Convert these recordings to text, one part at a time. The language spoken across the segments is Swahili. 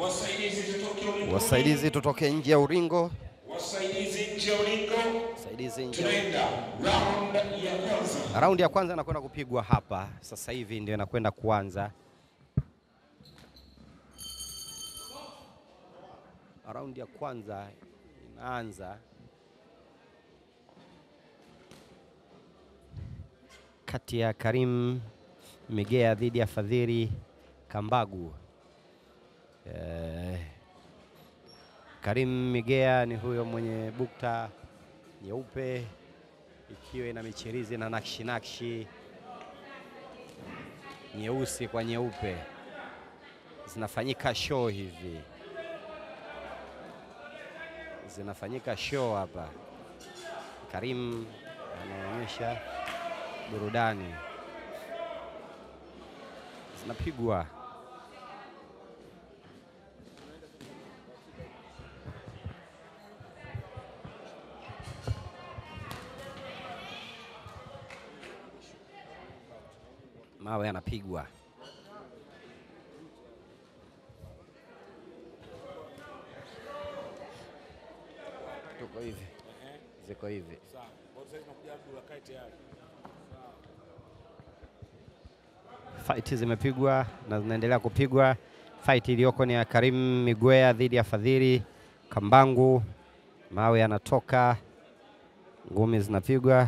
Wasaidizi tutoke ulingoni. Wasaidizi tutoke nje ya uringo. Wasaidizi nje ya ulingo. Wasaidizi nje. Tunaenda round ya kwanza. Raundi ya kwanza inakwenda kupigwa hapa sasa hivi, ndio inakwenda kuanza. Raundi ya kwanza inaanza kati ya Karim Migea dhidi ya Fadhili Kambagu. Eh, Karim Migea ni huyo mwenye bukta nyeupe ikiwa ina michirizi na nakshi nakshi nyeusi kwa nyeupe, zinafanyika show hivi, zinafanyika show hapa. Karim anaonyesha burudani, zinapigwa mawe yanapigwa. Tuko hivi, ziko hivi. Fight zimepigwa na zinaendelea kupigwa. Fight iliyoko ni ya Karim Migwea dhidi ya Fadhili Kambangu. Mawe yanatoka, ngumi zinapigwa.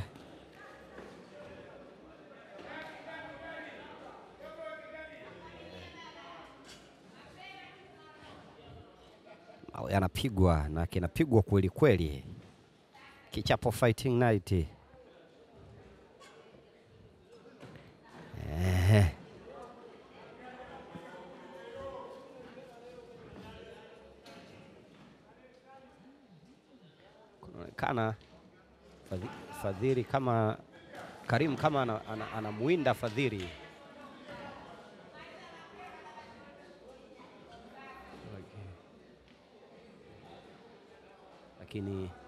Mawe yanapigwa na kinapigwa kweli kweli, kichapo fighting night. Ehe. Kunaonekana Fadhi- Fadhili kama Karim kama anamwinda ana, ana anamwinda Fadhili lakini